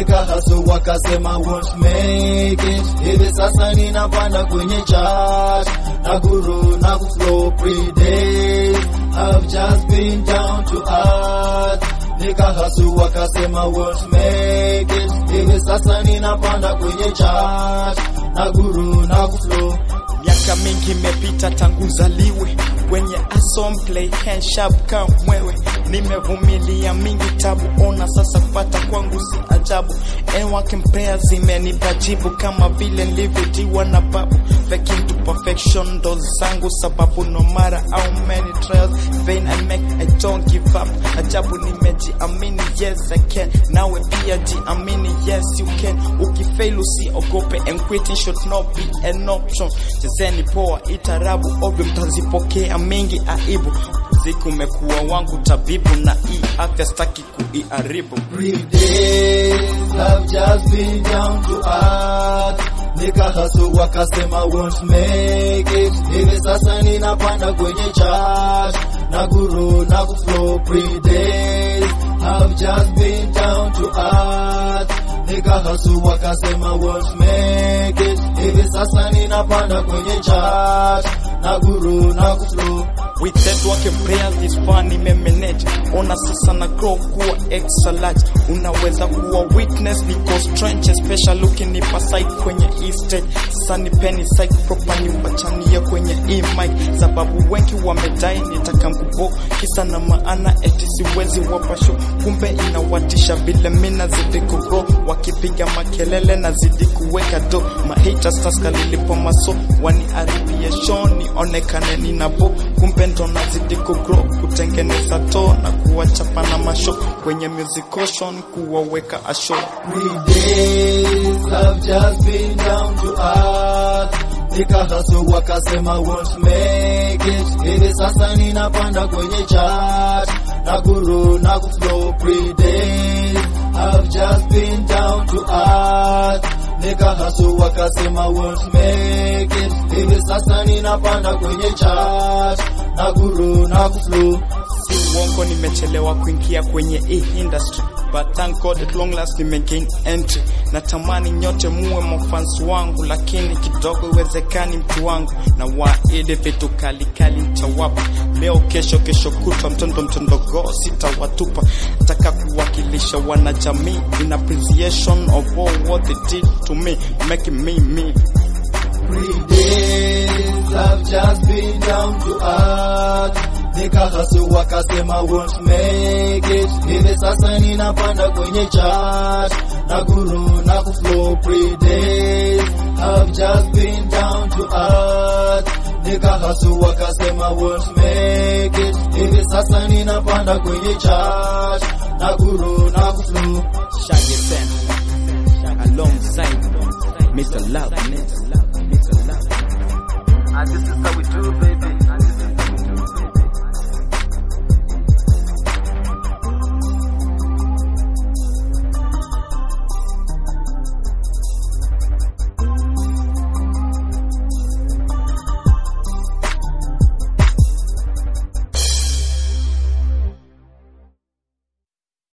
nikahasu wakasema won't make it. Hivi sasa ninapanda kwenye chart na guru na kuflow pre days. I've just been down to earth. Nikahasu wakasema won't make it. Hivi sasa ninapanda kwenye chart na guru na kuflow Miaka mingi imepita tangu zaliwe kwenye asom play hand sharp kama mwewe. Nimevumilia mingi tabu, ona sasa kupata kwangu si ajabu. And working prayers zimenipa jibu kama vile nilivyojiwa na babu. Faking to perfection ndo zangu sababu, no matter how many trials vain I make, I don't give up. Ajabu nimejiamini, yes I can. Nawe pia jiamini, yes you can. Ukifail usiogope, and quitting should not be an option. Chezeni poa, itarabu ovyo, mtazipokea mingi aibu. Muziki umekuwa wangu tabibu, na hii afya staki kuiharibu. Three days have just been down to earth. Nikahasu wakasema won't make it. Hivi sasa ninapanda kwenye chart na guru na kuflow three days have just been down to earth. Nikahasu wakasema won't make it. Hivi sasa ninapanda kwenye chart na guru na kuflow With that work and prayers this far nimemanage. Ona sasa na grow kuwa extra large. Unaweza kuwa witness because trench special looking ni pasai kwenye hii stage. Sasa ni penny psych proper ni wachanie kwenye hii mic. Sababu wengi wamedai nitaka mkubo kisa na maana eti siwezi wapa show. Kumbe inawatisha vile mimi nazidi kugrow. Wakipiga makelele nazidi kuweka do. Mahaters taska lilipo maso wani aribie show nionekane ninabo. Kumbe ndo nazidi kugrow kutengeneza to na kuwachapa na masho kwenye music ocean kuwaweka asho Three days have just been down to earth. Nikahasu wakasema won't make it. Hivi sasa ninapanda kwenye chart na guru na kuflow three days have just been down to earth. Nikahasu wakasema won't make it. Hivi sasa ninapanda kwenye chart na guru na kuflow si uongo nimechelewa kuingia kwenye hii industry but thank God at long last nimegain entry natamani nyote muwe mafans wangu lakini kidogo iwezekani mtu wangu na waide vitu kalikali mtawapa leo kesho kesho kutwa mtondo mtondogo sitawatupa nataka kuwakilisha wanajamii in appreciation of all what they did to me making me me Three days have just been down to earth. Nikahasu wakasema won't make it. Hivi sasa ninapanda kwenye chart na guru na kuflow three days have just been down to earth. Nikahasu wakasema won't make it. Hivi sasa ninapanda kwenye chart